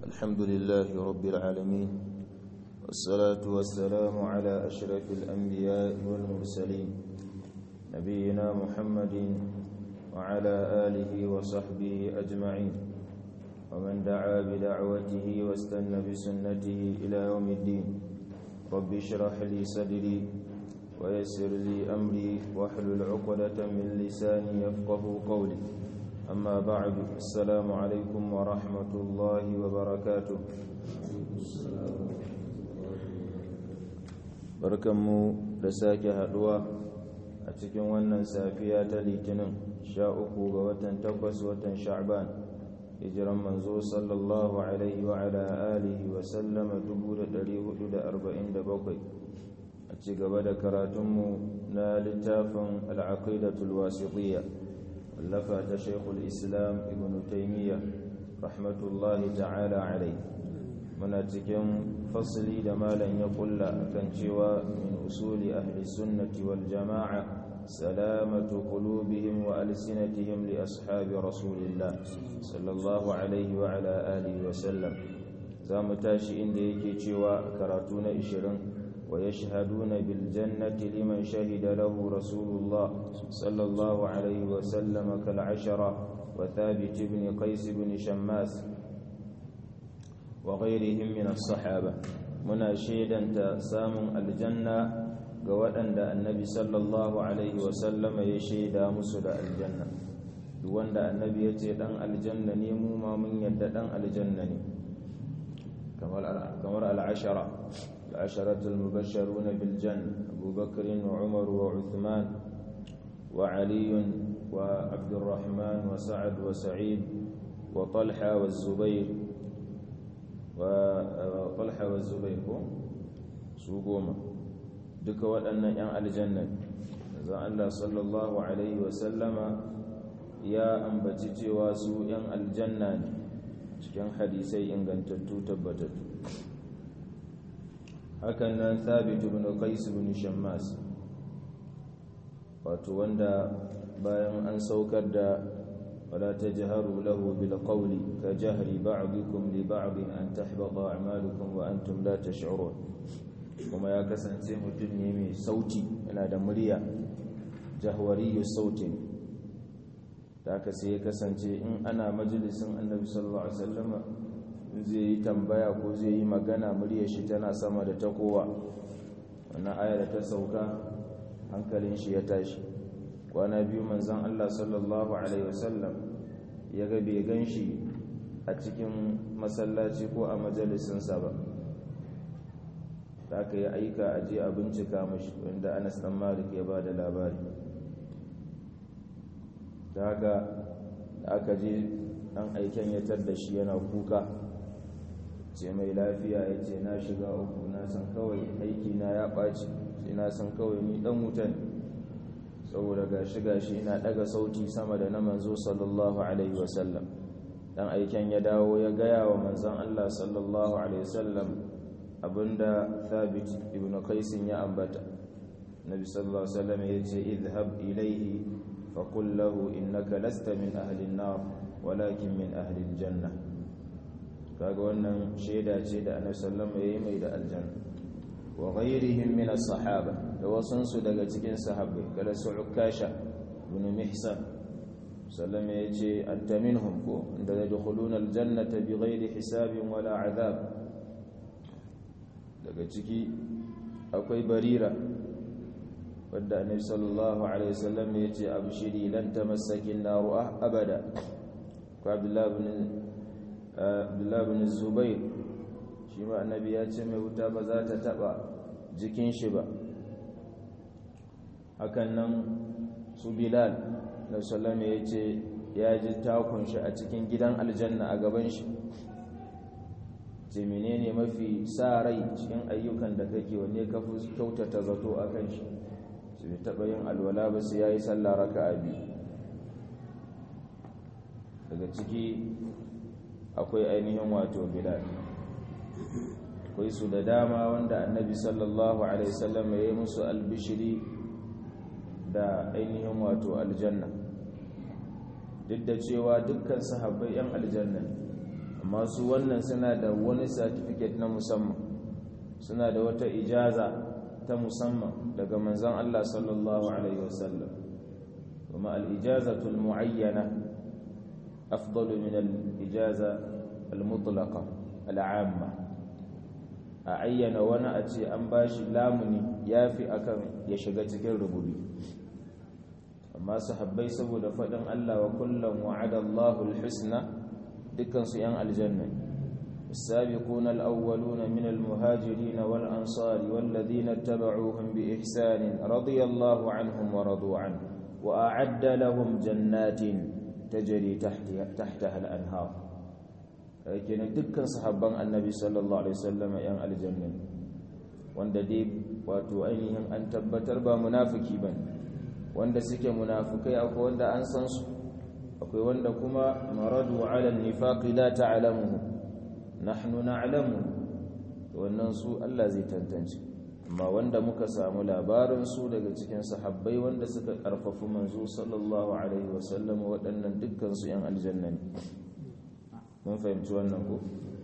الحمد لله رب العالمين والصلاة والسلام على أشرف الأنبياء والمرسلين نبينا محمد وعلى آله وصحبه أجمعين ومن دعا بدعوته واستنى بسنته إلى يوم الدين رب اشرح لي صدري ويسر لي أمري واحلل عقدة من لساني يفقه قولي أما بعد السلام عليكم ورحمة الله وبركاته barkanmu da sake haduwa a cikin wannan safiya ta litinin sha uku ga watan takwas watan sha'ban hijiran manzo sallallahu alaihi wa ala alihi wa sallama 447 a ci gaba da karatunmu na littafin al'aqidatul wasitiyya wallafa ta shekul islam ibn taimiyya rahmatullahi ta'ala alai muna cikin fasili da malam ya kulla akan cewa min usuli ahli sunnati wal jama'a salamatu qulubihim wa alsinatihim li ashabi rasulillah sallallahu alaihi wa ala alihi wa sallam zamu tashi inda yake cewa karatu na 20 ويشهدون بالجنة لمن شهد له رسول الله صلى الله عليه وسلم كالعشرة وثابت بن قيس بن شماس وغيرهم من الصحابة منا شيدا تسام الجنة قوأن النبي صلى الله عليه وسلم يشهد مسل الجنة وأن النبي يتدن الجنة نيمو ما من يددن الجنة كما العشرة العشرة المبشرون بالجنة أبو بكر وعمر وعثمان وعلي وعبد الرحمن وسعد وسعيد وطلحة والزبير وطلحة والزبير سوقوما دك وأن ين الجنة إذا الله صلى الله عليه وسلم يا أنبتي واسو ين الجنة cikin hadisai ingantattu tabbatattu hakan nan thabit ibn qais ibn shammas wato wanda bayan an saukar da wala tajharu lahu bil qawli ka jahri ba'dikum li ba'd an tahbata a'malukum wa antum la tash'urun kuma ya kasance mutum ne mai sauti yana da murya jahwariyu sautin da aka sai ya kasance in ana majalisin annabi sallallahu alaihi wasallam zai yi tambaya ko zai yi magana muryar shi tana sama da ta kowa wannan aya da ta sauka hankalin shi ya tashi kwana biyu manzon Allah sallallahu alaihi wasallam ya ga bai gan shi a cikin masallaci ko a majalisinsa ba da aka yi aika a je a bincika mashi wanda Anas dan Malik ya ba da labari da haka da aka je an aiken ya da shi yana kuka ce mai lafiya ya ce na shiga uku na san kawai aiki na ya ɓaci sai na san kawai ni ɗan wutan saboda ga shiga shi ina ɗaga sauti sama da na manzo sallallahu alaihi wasallam dan aiken ya dawo ya gaya wa manzon Allah sallallahu alaihi wasallam abinda thabit ibn qaisin ya ambata nabi sallallahu alaihi wasallam ya ce idhhab ilayhi فقل له إنك لست من أهل النار ولكن من أهل الجنة kaga wannan shaida ce da annabi sallallahu alaihi mai da aljanna wa ghayrihim min as-sahaba da wasun su daga cikin sahabbai kala su ukasha ibn mihsan sallama yace anta minhum ko da yadkhuluna al-jannata bighayri hisabin wala azab daga ciki akwai barira wadda annabi sallallahu alaihi wasallam ya ce abshiri lan tamassaki an-naru abada ko abdullah ibn abdullah ibn zubair shi ma annabi ya ce mai wuta ba za ta taba jikin shi ba hakan nan su bilal na sallam ya ce ya ji takun shi a cikin gidan aljanna a gaban shi ce menene mafi sa rai cikin ayyukan da kake wanne ka fi kyautata zato a kan shi su bai taɓa yin alwala ba su ya yi sallah raka a biyu daga ciki akwai ainihin wato bilal akwai su da dama wanda annabi sallallahu alaihi wasallam ya yi musu albishiri da ainihin wato aljanna duk da cewa dukkan sahabbai yan aljanna amma su wannan suna da wani certificate na musamman suna da wata ijaza ta musamman daga manzon Allah sallallahu alaihi wasallam kuma al-ijazatu al-mu'ayyana afdalu min al-ijaza al-mutlaqa al-'amma a ayyana wani a ce an bashi lamuni yafi akan ya shiga cikin rububi amma sahabbai saboda faɗin Allah wa kullum wa'ada Allahu al-husna dukkan su yan aljanna السابقون الأولون من المهاجرين والأنصار والذين اتبعوهم بإحسان رضي الله عنهم ورضوا عنه وأعد لهم جنات تجري تحتها, تحتها الأنهار لكن دكا صحابا النبي صلى الله عليه وسلم ين الجنة wanda dai wato ainihin an tabbatar ba munafiki bane wanda suke munafikai akwai wanda an san su akwai wanda kuma maradu ala nifaqi la ta'lamuhu nahnu na'lamu wannan su Allah zai tantance amma wanda muka samu labarin su daga cikin sahabbai wanda suka karfafu manzo sallallahu alaihi wasallam waɗannan dukkan su yan aljanna ne mun fahimci wannan ko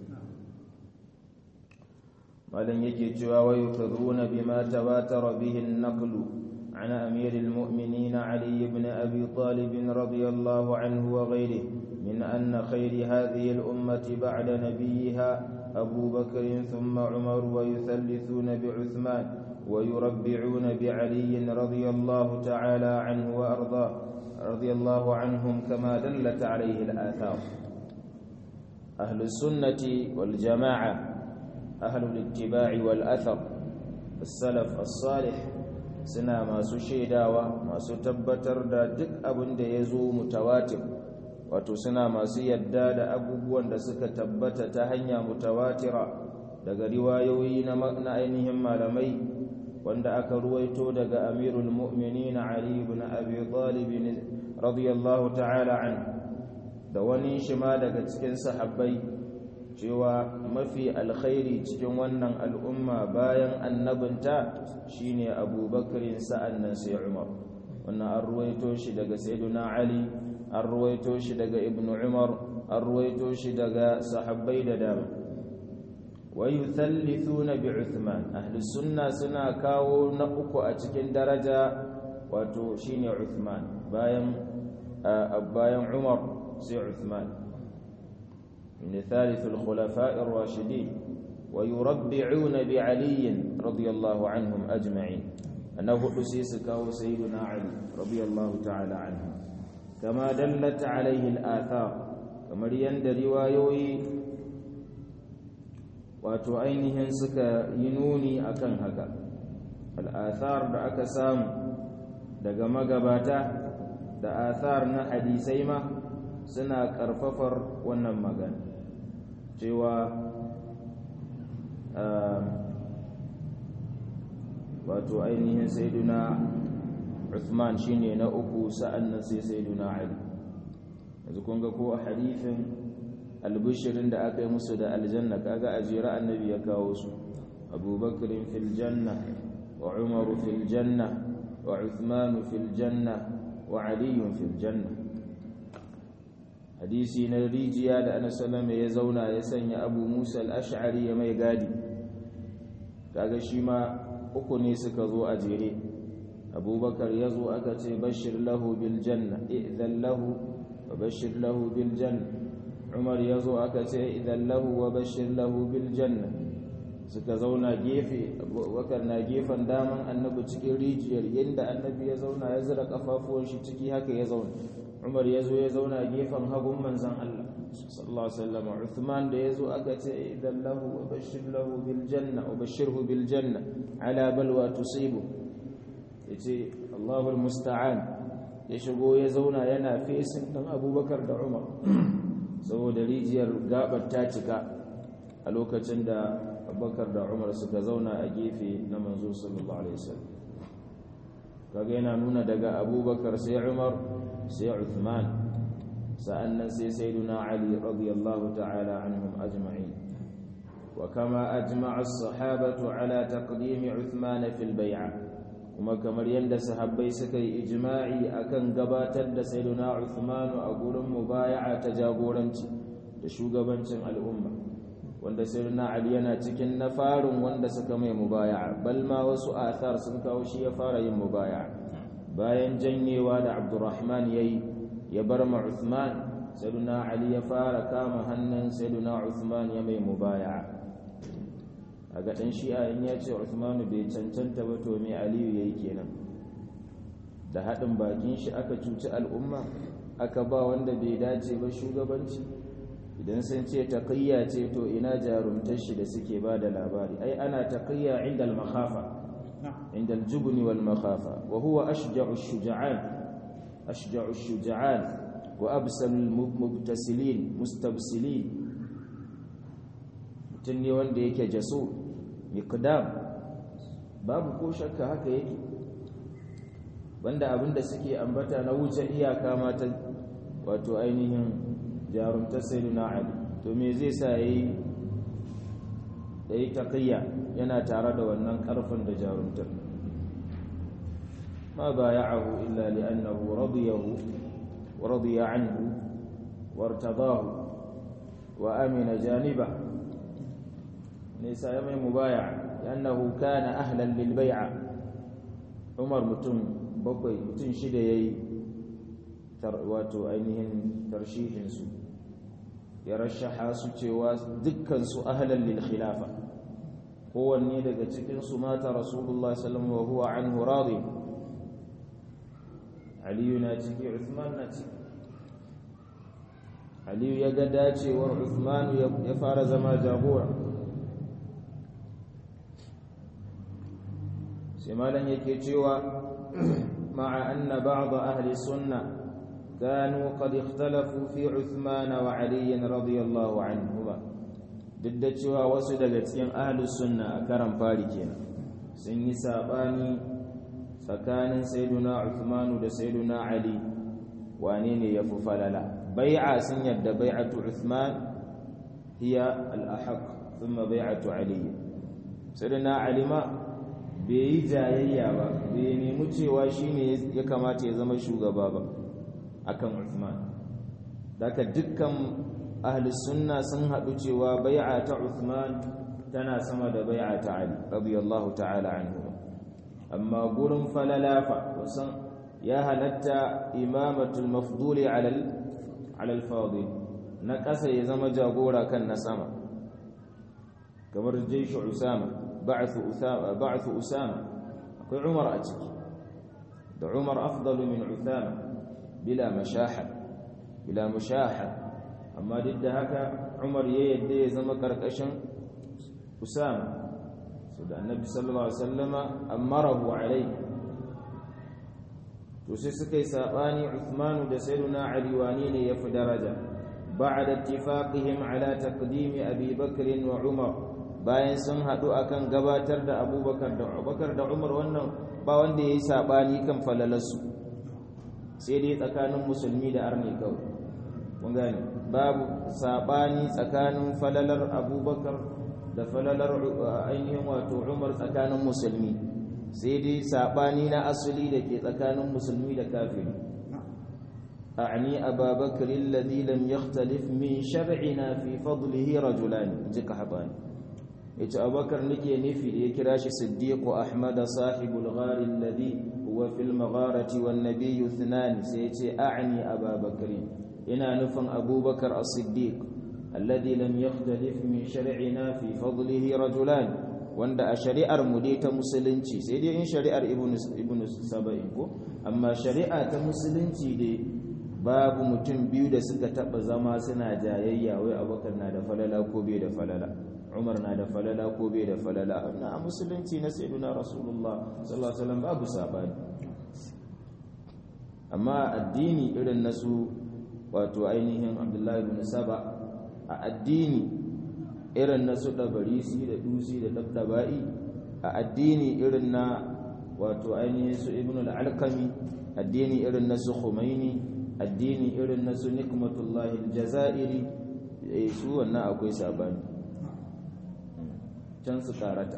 malam yake cewa wa yukadhuna bima tawatara bihi an-naqlu عن أمير المؤمنين علي بن أبي طالب رضي الله عنه وغيره من أن خير هذه الأمة بعد نبيها أبو بكر ثم عمر ويثلثون بعثمان ويربعون بعلي رضي الله تعالى عنه وأرضاه رضي الله عنهم كما دلت عليه الآثار أهل السنة والجماعة أهل الاتباع والأثر السلف الصالح suna masu shaidawa masu tabbatar da duk abin da ya zo mutawatir wato suna masu yadda da abubuwan da suka tabbata ta hanya mutawatira daga riwayoyi na ainihin malamai wanda aka ruwaito daga amirul mu'minin ali ibn abi talib radiyallahu ta'ala an da wani shi ma daga cikin sahabbai cewa mafi alkhairi cikin wannan al'umma bayan annabinta shine abubakarin sa'an nan sai umar wannan an ruwaito shi daga sayyiduna ali an ruwaito shi daga ibn umar an ruwaito shi daga sahabbai da dama wa yuthallithuna bi uthman ahli sunna suna kawo na uku a cikin daraja wato shine uthman bayan bayan umar sai uthman من ثالث الخلفاء الراشدين ويربعون بعلي رضي الله عنهم أجمعين أنه أسيس كاو سيدنا علي رضي الله تعالى عنه كما دلت عليه الآثار كما يند روايوي وتعينهن سكا ينوني أكن هكا الآثار da aka samu daga magabata da athar na hadisai ma suna karfafar wannan magana cewa wato ainihin saiduna Uthman shine na uku sa'annan sai saiduna Ali yanzu kun ga ko a hadithin albishirin da aka yi musu da aljanna kaga ajira annabi ya kawo su abubakar fil janna wa umar fil janna wa uthman fil janna wa ali fil janna hadisi na rijiya da ana salama ya zauna ya sanya abu musa al'ash'ari ya mai gadi kaga shi ma uku ne suka zo a jere abubakar ya zo aka ce bashir lahu bil janna idan lahu wa bashir lahu bil janna umar ya zo aka ce idan lahu wa bashir lahu bil janna suka zauna gefe abubakar na gefen daman annabi cikin rijiyar yadda annabi ya zauna ya zira kafafuwan shi ciki haka ya zauna umar ya zo ya zauna gefen hagun manzan Allah sallallahu alaihi wasallam Uthman da ya zo aka ce idan lahu wa bashir lahu bil janna wa bashirhu bil janna ala balwa tusibu yace Allahu musta'an ya shigo ya zauna yana fesin dan Abubakar da Umar saboda rijiyar gabar ta cika a lokacin da Abubakar da Umar suka zauna a gefe na manzo sallallahu alaihi wasallam kaga yana nuna daga Abubakar sai Umar sai Uthman sa'annan sai sayyiduna Ali radiyallahu ta'ala anhum ajma'in wa kama ajma'a as-sahabatu ala taqdim Uthman fil bay'a kuma kamar yanda sahabbai suka yi ijma'i akan gabatar da sayyiduna Uthman a gurin mubaya'a ta jagoranci da shugabancin al'umma wanda sayyidina ali yana cikin na farin wanda suka mai mubaya'a bal ma wasu athar sun kawo shi ya fara yin mubaya'a bayan janyewa da abdurrahman yayi ya bar ma uthman sayyidina ali ya fara kama hannun sayyidina uthman ya mai mubaya'a a ga dan shi'a in ya ce uthman bai cancanta ba to me aliyu yayi kenan da haɗin bakin shi aka cuci al'umma aka ba wanda bai dace ba shugabanci idan sun ce taqiyya ce to ina jarumtar shi da suke ba da labari ai ana taqiyya inda al-makhafa inda al-jubn wal makhafa wa huwa ashja'u ash-shuja'an ashja'u ash-shuja'an wa absal al-mubtasilin mustabsilin mutun ne wanda yake jaso miqdam babu ko shakka haka yake banda abinda suke ambata na wuce iyaka mata wato ainihin jarumtar sayyidina ali to me zai sa yayi yayi taqiyya yana tare da wannan karfin da jarumtar ma bay'ahu illa li'annahu radiyahu wa radiya anhu wartadahu wa amina janiba ne sai mai mubay'a li'annahu kana ahlan lil bay'a umar mutum bakwai mutum shida yayi wato ainihin tarshihinsu ya rashaha su cewa dukkansu ahlan lil khilafa kowanne daga cikinsu mata rasulullah sallallahu wa huwa anhu radi aliyu na ciki uthman na ciki aliyu ya ga dacewar uthman ya fara zama jagora sai malam yake cewa ma'a anna ba'd ahli sunnah كانوا قد اختلفوا في عثمان وعلي رضي الله عنهما duk da cewa wasu daga cikin ahlus sunna a karan fari kenan sun yi sabani tsakanin sayyiduna Uthman da sayyiduna Ali wane ne yafi falala bai'a sun yadda bai'atu Uthman hiya al-ahaq thumma bai'atu Ali sayyiduna Ali ma bai yi jayayya ba bai nemi cewa shine ya kamata ya zama shugaba ba akan Uthman daga dukkan ahli sunna sun haɗu cewa bai'a ta Uthman tana sama da bai'a ta Ali radiyallahu ta'ala anhu amma gurin falalafa wasan ya halatta imamatul mafduli ala ala al-fadil na ƙasa ya zama jagora kan na sama kamar jaysh Usama ba'th Usama ba'th Usama akwai Umar a ciki da Umar afdalu min Usama bila mashaha bila mushaha amma duk da haka Umar ya yadda ya zama karkashin Usama so da Annabi sallallahu alaihi wasallama amarahu alai to sai suka yi sabani Uthman da Sayyidina Ali wani ne yafi daraja ba'da ittifaqihim ala taqdim Abi Bakr wa Umar bayan sun hadu akan gabatar da Abubakar da Abubakar da Umar wannan ba wanda yayi sabani kan falalarsu sai dai tsakanin musulmi da arni kawai mun gane babu sabani tsakanin falalar abubakar da falalar ainihin wato umar tsakanin musulmi sai dai sabani na asali da ke tsakanin musulmi da kafiri a'ni ababakar alladhi lam yakhtalif min shar'ina fi fadlihi rajulan jika habani yace abubakar nake nufi da ya kira shi siddiq ahmad sahibul ghar alladhi huwa fil magharati wan nabiyyu ithnan sai yace a'ni ababakar ina nufin abubakar as-siddiq alladhi lam yakhtalif min shar'ina fi fadlihi rajulan wanda a shari'ar mu dai ta musulunci sai dai in shari'ar ibnu ibnu saba'in ko amma shari'a ta musulunci dai babu mutum biyu da suka taba zama suna jayayya wai abubakar na da falala ko bai da falala umar na da falala ko bai da falala na musulunci na sayyiduna rasulullah sallallahu alaihi wasallam babu sabani amma addini irin nasu wato ainihin abdullahi ibn saba a addini irin nasu dabarisi da dusi da dabdabai a addini irin na wato ainihin su ibn al-alqami addini irin nasu khumaini addini irin nasu nikmatullahi al-jazairi su wannan akwai sabani can su karata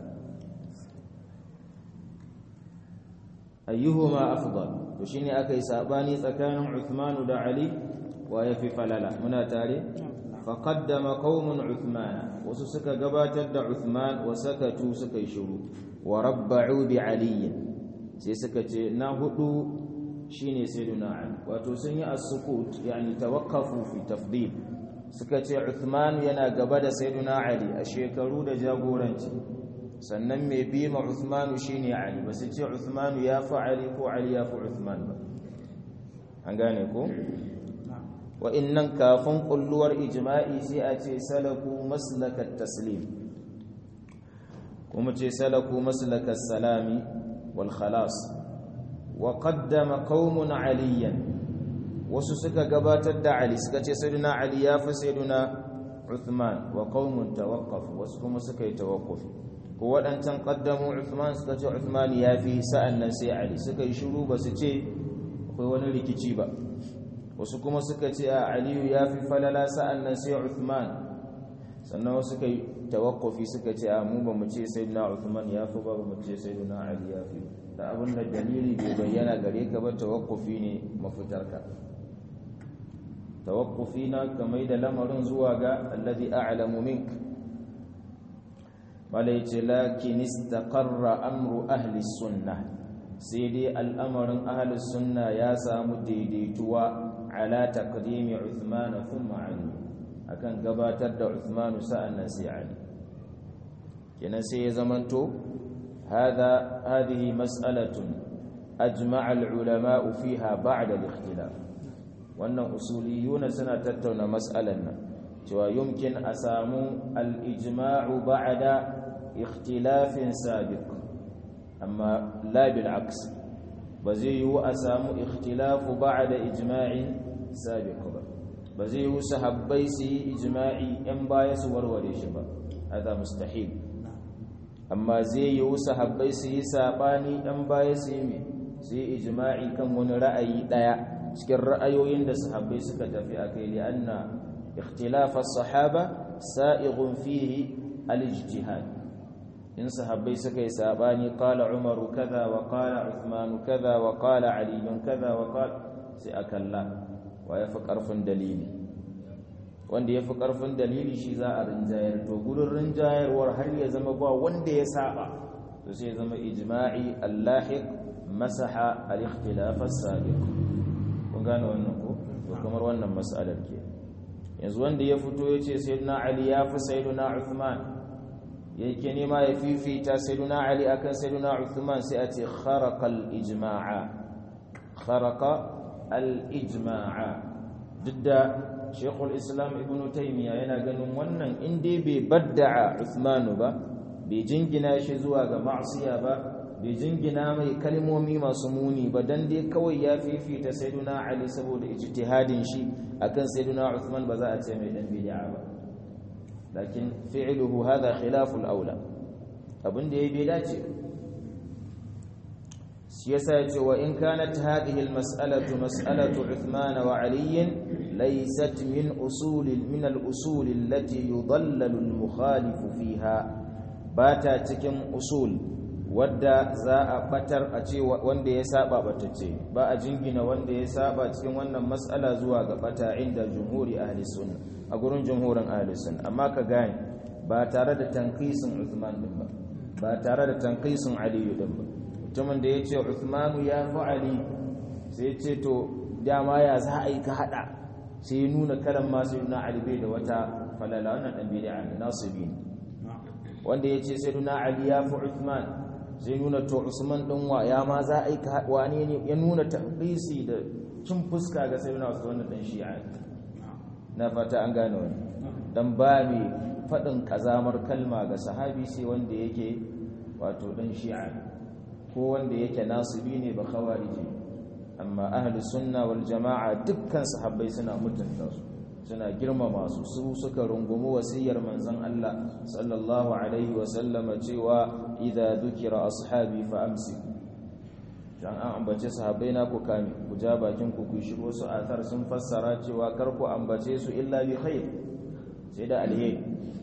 ayyuhuma afdal to shine akai sabani tsakanin Uthman da Ali wa yafi falala muna tare faqaddama qaumun uthman wasu suka gabatar da uthman wa sakatu suka yi shiru wa rabba'u bi ali sai suka ce na hudu shine sayyiduna ali wato sun yi as-sukut yani tawaqqafu fi tafdil suka ce uthman yana gaba da sayyiduna ali a shekaru da jagoranci sannan mai bi ma uthman shine ali ba su ce uthman ya fi ali ko ali ya fi uthman ba an gane ko wa'innan kafin kulluwar ijma'i sai a ce salaku maslakat taslim kuma ce salaku maslakat salami wal khalas wa qaddama qaumun aliyan wasu suka gabatar da ali suka ce sayyidina ali ya fi sayyidina uthman wa qaumun tawaqqaf wasu kuma suka yi tawaqquf ko wadancan qaddamu uthman suka ce uthman ya fi sa'an nan sai ali suka yi shiru ba su ce akwai wani rikici ba wasu kuma suka ce a aliyu ya fi falala sa'an nan sai uthman sannan wasu suka yi tawakkufi suka ce a mu ba mu ce sai na uthman ya fi ba mu ce sai na ali ya fi da abin da dalili bai bayyana gare ka ba tawakkufi ne mafitarka tawakkufi na kamar da lamarin zuwa ga alladhi a'lamu mink malai ce lakin istaqarra amru ahli sunnah sai dai al'amarin ahli sunna ya samu daidaituwa ala taqdimi Uthman thumma Ali akan gabatar da Uthman sa'annan sai Ali kenan sai ya zamanto hada hadhihi mas'alatun ajma'a al-ulama fiha ba'da al-ikhtilaf wannan usuliyuna suna tattauna mas'alan nan cewa yumkin a samu al-ijma'u ba'da ikhtilafin sabiq amma la bil aks ba zai yiwu a samu ikhtilafu ba'da ijma'in sabiq ba ba zai yiwu sahabbai su yi ijma'i yan baya su warware shi ba hada mustahil amma zai yiwu sahabbai su yi sabani yan baya su yi su yi ijma'i kan wani ra'ayi daya cikin ra'ayoyin da sahabbai suka tafi akai li anna ikhtilaf as-sahaba sa'ighun fihi al-ijtihad in sahabbai suka yi sabani qala umaru kaza wa qala uthman kaza wa qala ali kaza wa qala sai akalla wa yafi karfin dalili wanda yafi karfin dalili shi za a rinjayar to gurin rinjayarwar har ya zama ba wanda ya saba to sai ya zama ijma'i allahiq masaha al-ikhtilaf as-sabiq kun gane wannan ko to kamar wannan mas'alar ke yanzu wanda ya fito yace sayyidina ali ya fi sayyidina uthman yake nema ya fifita sayyiduna ali akan sayyiduna uthman sai a ce kharaqa al-ijma'a kharaqa al-ijma'a didda shaykhul islam ibn taymiya yana ganin wannan in dai bai badda'a uthman ba bai jingina shi zuwa ga ma'siya ba bai jingina mai kalmomi masu muni ba dan dai kawai ya fifita sayyiduna ali saboda ijtihadin shi akan sayyiduna uthman ba za a ce mai dan bid'a ba لكن فعله هذا خلاف الأولى أبن دي بلاجي سياسة وإن كانت هذه المسألة مسألة عثمان وعلي ليست من أصول من الأصول التي يضلل المخالف فيها باتا تكم أصول wadda za a batar a ce wanda ya saba batacce ba a jingina wanda ya saba cikin wannan matsala zuwa ga bata inda jumhuri ahli sunna a gurin jumhurin ahli sunna amma ka gane ba tare da tanqisin Uthman din ba ba tare da tanqisin Ali din ba mutumin da yace Uthman ya fi Ali sai ya ce to dama ya za a yi ka hada sai ya nuna kalan masu na Ali bai da wata falala wannan dan bid'a ne nasibi ne wanda yace sai na Ali ya fi Uthman zai nuna to Usman din wa ya ma za a yi wane ne ya nuna tabbisi da cin fuska ga sai na Usman din shi'a na fata an gane wani dan ba mai fadin kazamar kalma ga sahabi sai wanda yake wato dan shi'a ko wanda yake nasibi ne ba khawariji amma ahli sunna wal jama'a dukkan sahabbai suna mutunta su suna girmama su su suka rungumi wasiyar manzon Allah sallallahu alaihi wa sallama cewa idza dhukira ashabi fa amsik dan an ambace sahabbai na ku kame ku ja bakin ku ku shigo su athar sun fassara cewa kar ku ambace su illa bi khair sai da alheri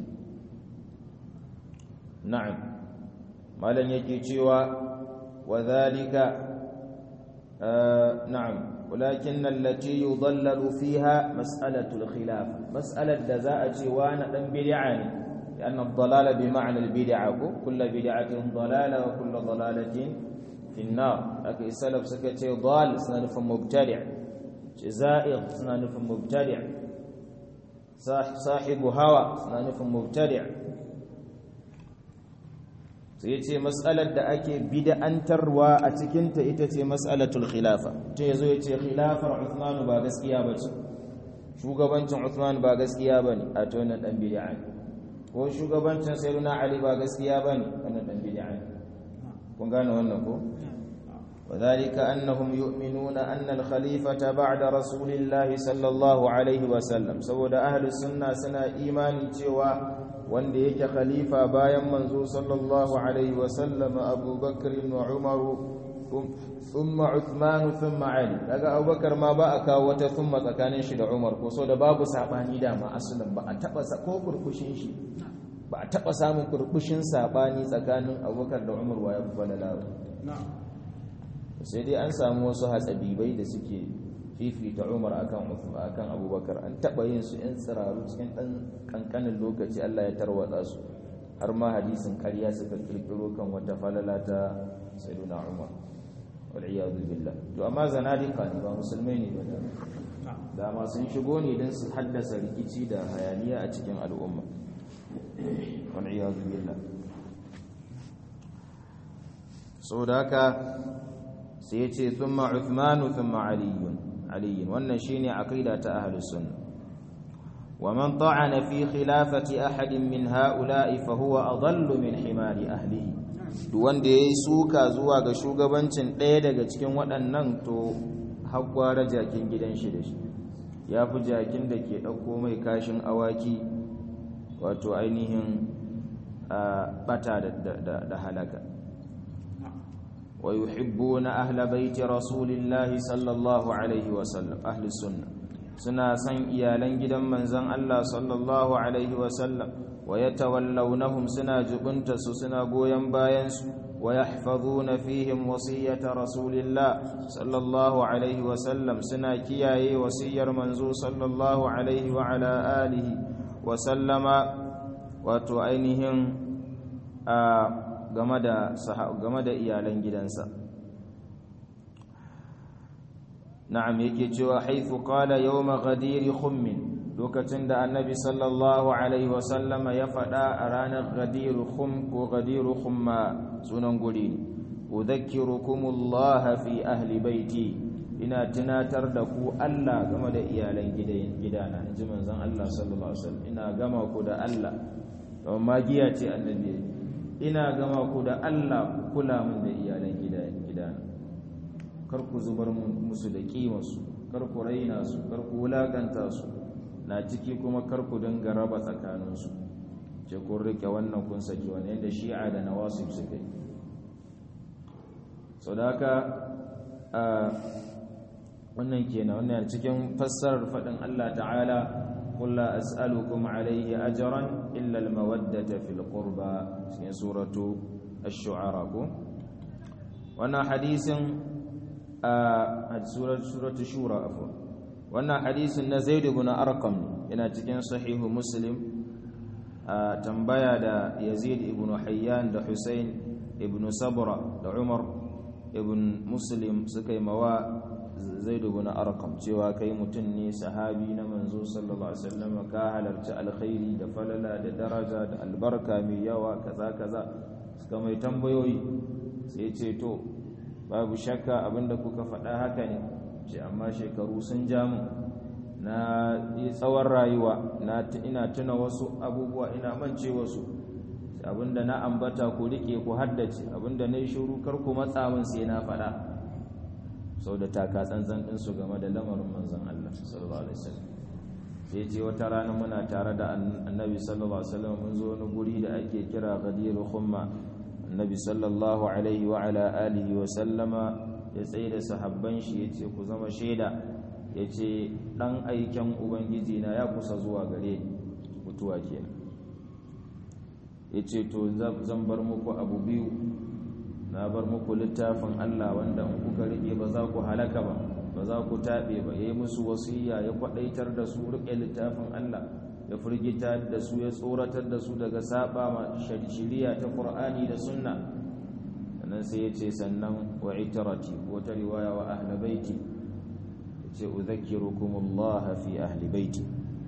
na'am malan yake cewa wa dhalika na'am ولكن التي يضلل فيها مسألة الخلاف mas'alar da za a ce wani dan bid'a ne لأن الضلال بمعنى البدعة كل بدعة ضلالة وكل ضلالة في النار لكن السلف سكتي ضال سنف مبتدع زائغ سنف مبتدع صاحب هوى سنف مبتدع sai ce mas'alar da ake bid'antarwa a cikinta ita ce mas'alatul khilafa to yazo ya ce khilafar Uthman ba gaskiya bace shugabancin Uthman ba gaskiya bane a to nan dan bid'a ne ko shugabancin sayyidina Ali ba gaskiya bane wannan dan bid'a ne kun gane wannan ko وذلك أنهم يؤمنون أن الخليفة بعد رسول الله صلى الله عليه وسلم سود أهل السنة سنة إيمان تيوى wanda yake khalifa bayan manzo sallallahu alaihi wasallam Abu Bakr wa Umar thumma Uthman thumma Ali daga Abu Bakar ma ba a kawo wata thumma tsakanin shi da Umar ko so da babu sabani da ma asalin ba a taba ko kurkushin shi ba a taba samun kurkushin sabani tsakanin Abu Bakar da Umar wa ya falala sai dai an samu wasu hatsabibai da suke fifita umar akan akan abubakar an taba yin su yan tsiraru cikin dan kankanin lokaci Allah ya tarwatsa su har ma hadisin ƙarya suka kirkiro kan wata falala ta sayyidina umar wal iyadu billah to amma zanadiqa ne ba musulmai ne ba da ma sun shigo ne don su haddasa rikici da hayaniya a cikin al'umma wal iyadu billah so da haka sai ya ce thumma uthmanu thumma aliyun علي wannan shine aqida ta ahlus sunna ومن طعن في خلافة أحد من هؤلاء فهو أضل من حمار أهله duk wanda yayi suka zuwa ga shugabancin ɗaya daga cikin waɗannan to haƙwara jakin gidan shi da shi ya fi jakin da ke ɗauko mai kashin awaki wato ainihin ɓata da halaka ويحبون أهل بيت رسول الله صلى الله عليه وسلم أهل السنة سنا سن إيالن جدا من زن الله صلى الله عليه وسلم ويتولونهم سنا جبنتس سنا قويا باينس ويحفظون فيهم وصية رسول الله صلى الله عليه وسلم سنا كياي وصير منزو صلى الله عليه وعلى آله وسلم وتعينهم آه game da game da iyalan gidansa na'am yake cewa haythu qala yawma ghadir khummin lokacin da annabi sallallahu alaihi wasallam ya faɗa a ranar ghadir khum ko ghadir khumma sunan guri udhakkirukumullah fi ahli baiti ina tunatar da ku Allah game da iyalan gidana inji manzon Allah sallallahu alaihi wasallam ina gama ku da Allah to magiya ce annabi ina gama ku da Allah ku kula min da iyalan gidana kar ku zubar musu da kimarsu kar ku raina su kar ku wulakanta su na ciki kuma kar ku dinga raba tsakaninsu ce kun rike wannan kun saki wani yadda shi'a da nawasib suka yi sau da haka wannan kenan wannan cikin fassarar faɗin Allah ta'ala قل لا أسألكم عليه أجرا إلا المودة في القربى في سورة الشعراء وانا حديث آه سورة سورة الشورى عفوا وانا حديث زيد بن أرقم إن تكن صحيح مسلم آه تنبيا دا يزيد بن حيان دا حسين ابن صبرة دا عمر ابن مسلم سكي موا zaidu bin arqam cewa kai mutum ne sahabi na manzo sallallahu alaihi wasallam ka halarci alkhairi da falala da daraja da albarka mai yawa kaza kaza suka mai tambayoyi sai ce to babu shakka abinda kuka faɗa haka ne ce amma shekaru sun ja mu na yi tsawon rayuwa na ina tuna wasu abubuwa ina mance wasu abinda na ambata ku rike ku haddace abinda na yi shiru kar ku matsa min sai na faɗa sau da taka tsantsan ɗinsu game da lamarin manzan Allah sallallahu alaihi wasallam sai ce wata rana muna tare da annabi sallallahu alaihi wasallam mun zo wani guri da ake kira ghadir khumma annabi sallallahu alaihi wa ala alihi wa sallama ya tsaye da sahabban shi yace ku zama shaida yace dan aiken ubangiji na ya kusa zuwa gare ni mutuwa kenan yace to zan bar muku abu biyu na bar muku littafin Allah wanda in kuka rike ba za ku halaka ba ba za ku taɓe ba ya yi musu wasiya ya kwaɗaitar da su riƙe littafin Allah ya firgita da su ya tsoratar da su daga saba ma shari'a ta Qur'ani da sunna sannan sai ya ce sannan wa itarati wata riwaya wa ahli baiti ya ce udhakkirukumullah fi ahli baiti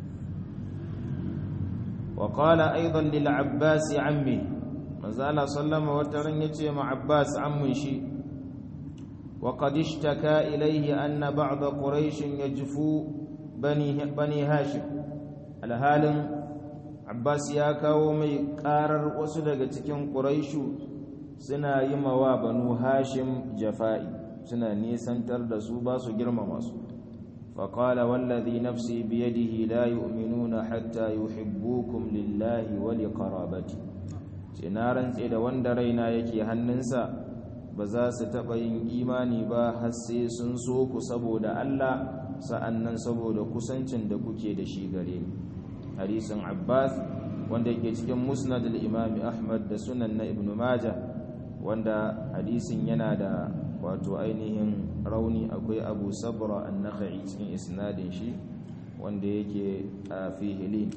wa qala aidan lil abbas ammi manzo Allah sallama wata ran yace ma abbas ammun shi وقد اشتكى إليه أن بعض قريش يجفو بني, بني هاشم الهال عباس يا كاومي قارر وسدغ cikin quraishu suna yi mawa banu hashim jafa'i suna nisantar da su ba su girmama su فقال والذي نفسي بيده لا يؤمنون حتى يحبوكم لله ولقرابتي sinaran tsaye da wanda raina yake hannunsa ba za su taɓa yin imani ba har sai sun so ku saboda Allah sa'annan saboda kusancin da kuke da shi gare ni hadisin Abbas wanda yake cikin musnad al-Imam Ahmad da sunan na Ibn Majah wanda hadisin yana da wato ainihin rauni akwai Abu Sabra an-Nakhai cikin isnadin shi wanda yake fi hilin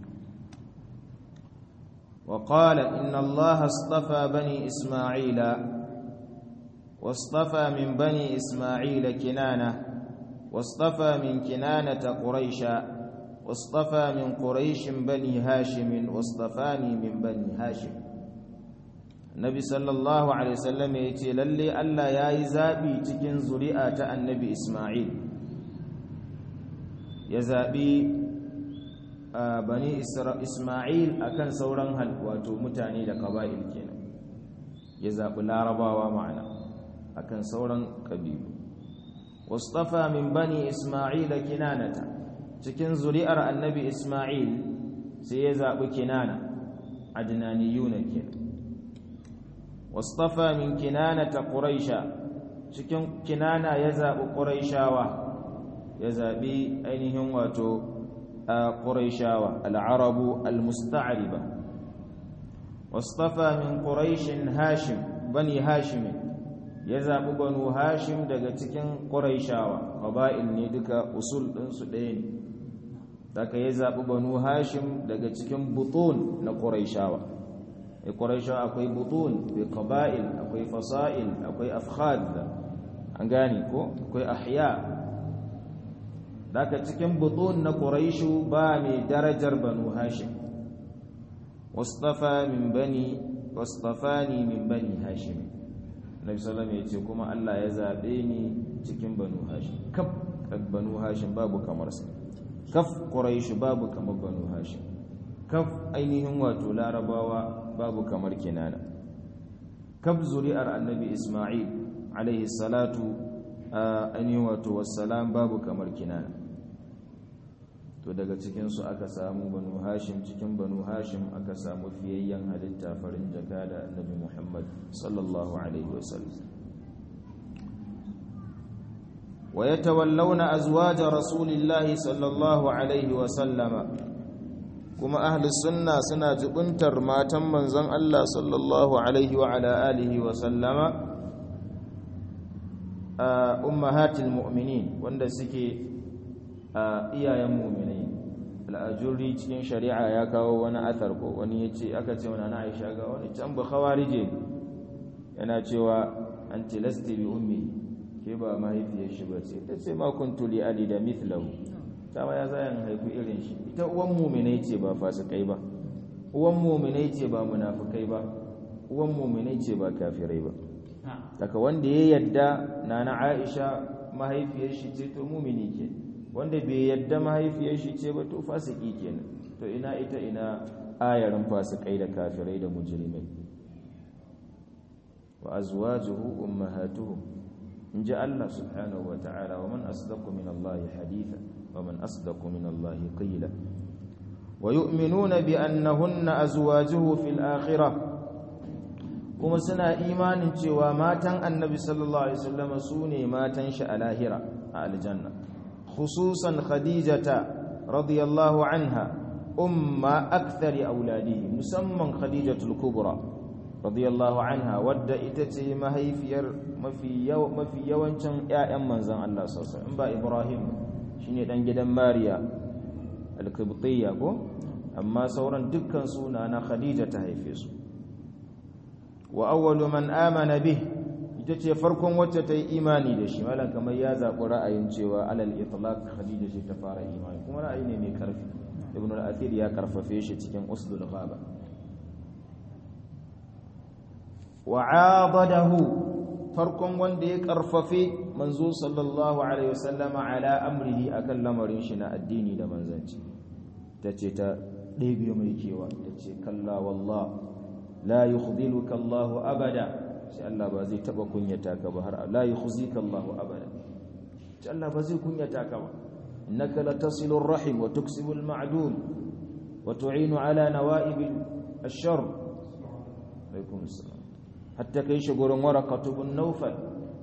وقال إن الله اصطفى بني إسماعيل واصطفى من بني إسماعيل كنانة واصطفى من كنانة قريشا واصطفى من قريش بني هاشم واصطفاني من بني هاشم النبي صلى الله عليه وسلم يتي للي ألا ياي زابي تكن زريئة النبي إسماعيل يزابي بني إسماعيل أكن سوران هل واتو متاني لقبائل كنا يزاب لا رباوا معنا akan sauran kabilu wastafa min bani isma'ila kinanata cikin zuri'ar annabi isma'il sai ya zabi kinana adnaniyuna kenan wastafa min kinanata quraisha cikin kinana ya zabi quraishawa ya zabi ainihin wato quraishawa al-arabu al-musta'riba wastafa min quraishin hashim bani hashim ya zaɓi banu hashim daga cikin ƙuraishawa ƙaba'il ne duka usul ɗinsu ɗaya ne daga ya zaɓi banu hashim daga cikin butun na ƙuraishawa a ƙuraishawa akwai butun akwai ƙaba'il akwai fasa'il akwai afkhad an gane ko akwai ahya daga cikin butun na ƙuraishu ba mai darajar banu hashim wastafa min bani wastafani min bani hashim Nabi sallallahu ya ce kuma Allah ya zaɓe ni cikin Banu Hashim kaf Banu Hashim babu kamar sa kaf Quraish babu kamar Banu Hashim kaf ainihin wato Larabawa babu kamar Kinana kaf zuri'ar Annabi Isma'il alaihi salatu ainihin wato wassalam babu kamar Kinana to daga cikin su aka samu Banu Hashim cikin Banu Hashim aka samu fiyayyen halitta farin jaka da Annabi Muhammad sallallahu alaihi wasallam wa yatawallawna azwaja rasulillahi sallallahu alaihi wasallama kuma ahli sunna suna jubuntar matan manzon Allah sallallahu alaihi wa ala alihi wa sallama ummahatil mu'minin wanda suke iyayen mu'minai al'ajuri cikin shari'a ya kawo wani athar ko wani yace aka ce wani Aisha ga wani can ba khawarije yana cewa anti lasti bi ummi ke ba mahaifiyar shi ba ce ta ce ma kuntu li ali da mithlahu ta ma ya zayan haifu irin shi ita uwan mu'minai ce ba fasikai ba uwan mu'minai ce ba munafikai ba uwan mu'minai ce ba kafirai ba daga wanda ya yadda nana Aisha mahaifiyar shi ce to mu'mini ke wanda bai yadda mahaifiyar shi ce ba to fasiki kenan to ina ita ina ayarin fasikai da kafirai da mujrimai wa azwajuhu ummahatuhum in ji Allah subhanahu wa ta'ala wa man asdaqu min Allah haditha wa man asdaqu min Allah qila wa yu'minuna bi annahunna azwajuhu fil akhirah kuma suna imanin cewa matan annabi sallallahu alaihi wasallam sune matan shi a lahira a aljanna khususan khadijata radiyallahu anha umma akthari auladihi musamman khadijatul kubra radiyallahu anha wadda ita ce mahaifiyar mafi yawancin 'ya'yan manzan Allah sosai in ba Ibrahim shine dan gidan Mariya al-Qibtiyya ko amma sauran dukkan suna na Khadija ta haife su wa awwalu man amana bih ita ce farkon wacce ta yi imani da shi malam kamar ya zaɓi ra'ayin cewa alal itlaq Khadija ce ta fara imani kuma ra'ayi ne mai karfi Ibn al-Athir ya karfafe shi cikin Usdul Ghaba wa'adadahu farkon wanda ya karfafe manzo sallallahu alaihi wasallama ala amrihi akan lamarin shi na addini da manzanci tace ta ɗebe mai kewa tace kalla wallah la yukhdiluka Allah abada sai Allah ba zai taba kunyata ka ba har la yukhzika Allah abada sai Allah ba zai kunyata ka ba innaka latasilu rahim wa tuksibu al-ma'dum wa tu'inu ala nawa'ib ash-sharr alaikum assalam hatta kai shi gurin warakatu bin naufal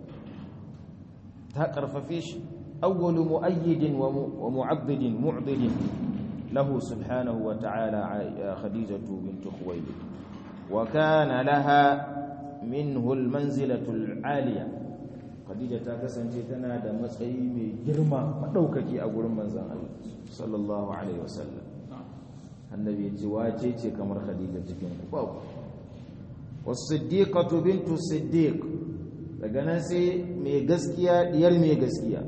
ta karfafe shi awwalu mu'ayyidin wa mu'abbidin mu'didin lahu subhanahu wa ta'ala khadijatu bint khuwaylid wa kana laha minhu almanzilatu alaliya khadija ta kasance tana da matsayi mai girma madaukaki a gurin manzon Allah sallallahu alaihi wasallam annabi ya ce wace ce kamar khadija cikin ku babu wasiddiqatu bintu siddiq daga nan sai mai gaskiya diyar mai gaskiya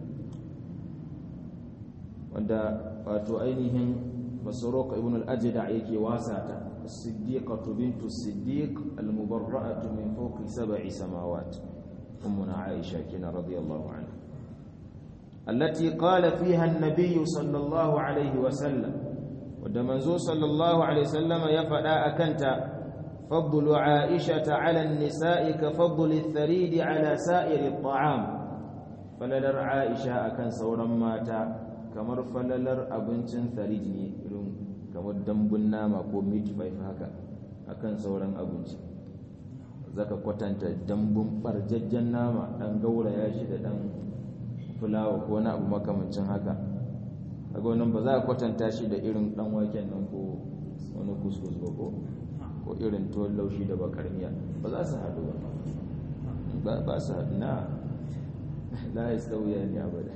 wanda wato ainihin basarok ibn al-ajda yake wasata as-siddiqatu bintu siddiq al-mubarra'atu min fawqi sab'i samawat ummuna aisha kina radiyallahu anha التي قال فيها النبي صلى الله عليه وسلم ودمنزو صلى الله عليه وسلم يفدا أكنت فضل عائشة على النساء كفضل الثريد على سائر الطعام فللر عائشة أكن سورا ماتا كمر فللر أبنشن ثريد kamar dambun nama ko meat pie haka akan sauran abinci zaka kwatanta dambun barjajjen nama dan gauraya shi da dan fulawa ko wani abu makamancin haka kaga wannan ba za a kwatanta shi da irin dan waken nan ko wani kuskus ba ko ko irin tuwon laushi da bakar miya ba za su haɗu ba ba su haɗu na la ya sauya ne abada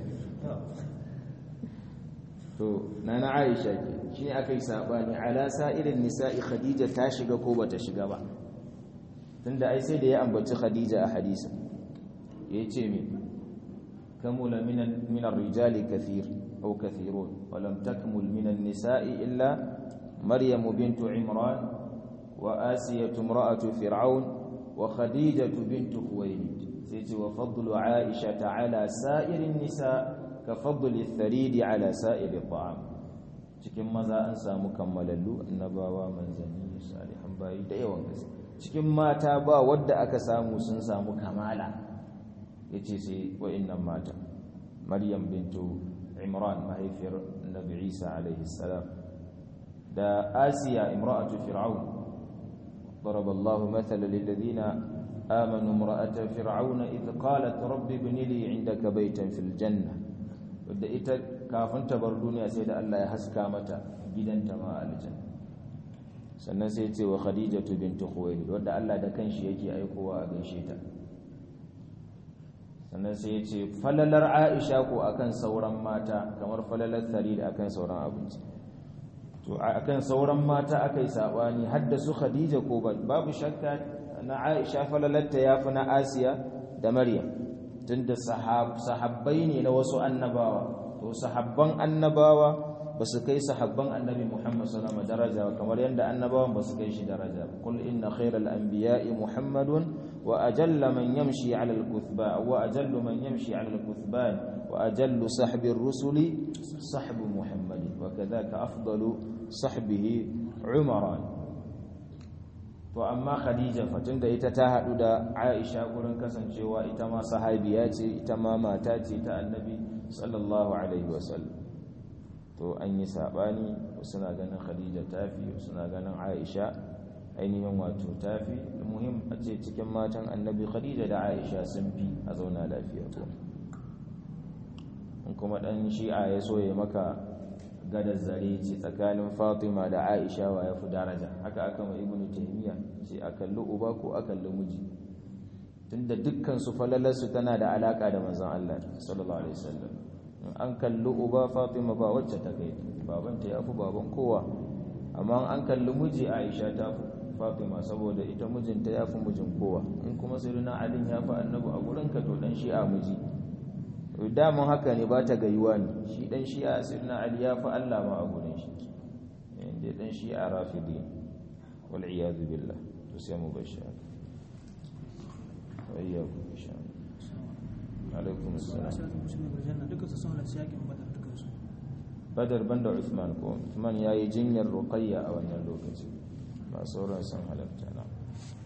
to na na aisha ke shi ne aka yi saɓani alasa irin nisa'i khadija ta shiga ko ba ta shiga ba tunda ai sai da ya ambaci khadija a hadisa ya ce me kamula minan rijali kathir au kathirun walam takmul minan nisa'i illa maryamu bintu imran وآسية امرأة فرعون وخديجة بنت خويلد سيتي وفضل عائشة على سائر النساء كفضل الثريد على سائر الطعام cikin maza an samu kammalallu annabawa manzanni salihan bayi da yawan gaske cikin mata ba wadda aka samu sun samu kamala yace sai wa'annan mata maryam bintu imran mahaifiyar nabi isa alaihi salam da asiya imra'atu fir'aun ضرب الله مثلا للذين آمنوا امرأة فرعون إذ قالت رب ابن لي عندك بيتا في الجنة wadda ita kafin ta bar duniya sai da Allah ya haska mata gidanta ma aljanna sannan sai ce wa khadijatu bintu khuwailid wadda Allah da kanshi yake aikowa a gaishe ta sannan sai ya ce falalar Aisha ko akan sauran mata kamar falalar Sarid akan sauran abinci to akan sauran mata akai sabani haddasu khadija ko babu shakka na aisha falalatta yafi na asiya da maryam tunda sahabbai ne na wasu annabawa to sahabban annabawa ba su kai sahabban annabi muhammad sallallahu alaihi daraja kamar yadda annabawan ba su kai shi daraja kul inna khairal anbiya'i muhammadun wa ajalla man yamshi ala al-kuthba wa ajallu man yamshi ala al-kuthban wa ajallu sahbi ar-rusuli sahbu muhammadin wa kadhaka afdalu sahbihi umaran to amma khadija fatin da ita ta hadu da aisha gurin kasancewa ita ma sahabiya ce ita ma mata ce ta annabi sallallahu alaihi wasallam to an yi sabani suna ganin khadija tafi suna ganin aisha ainihin wato tafi muhim a ce cikin matan annabi khadija da aisha sun fi a zauna lafiya ko in kuma dan shi'a ya so ya maka gadar zare ce tsakanin fatima da aisha wa ya fi daraja haka aka mai ibnu taymiya ce a kalli uba ko a kalli miji tunda dukkan su falalarsu tana da alaka da manzon Allah sallallahu alaihi wasallam an kalli uba fatima ba wacce ta kai babanta ya fi baban kowa amma an kalli miji aisha ta fi fatima saboda ita mijinta ya fi mijin kowa in kuma sirina alin ya fi annabi a gurinka to dan shi'a miji damun haka ne ba ta gayuwa ne shi dan shi'a sirina ali ya fi allah ma a gurin shi inda dan shi'a rafidi wal iyadu billah to sai mu bashi haka wayyaku insha Allah alaikum assalam badar banda Uthman ko Uthman yayi jinyar ruqayya a wannan lokaci ba sauran sun halatta na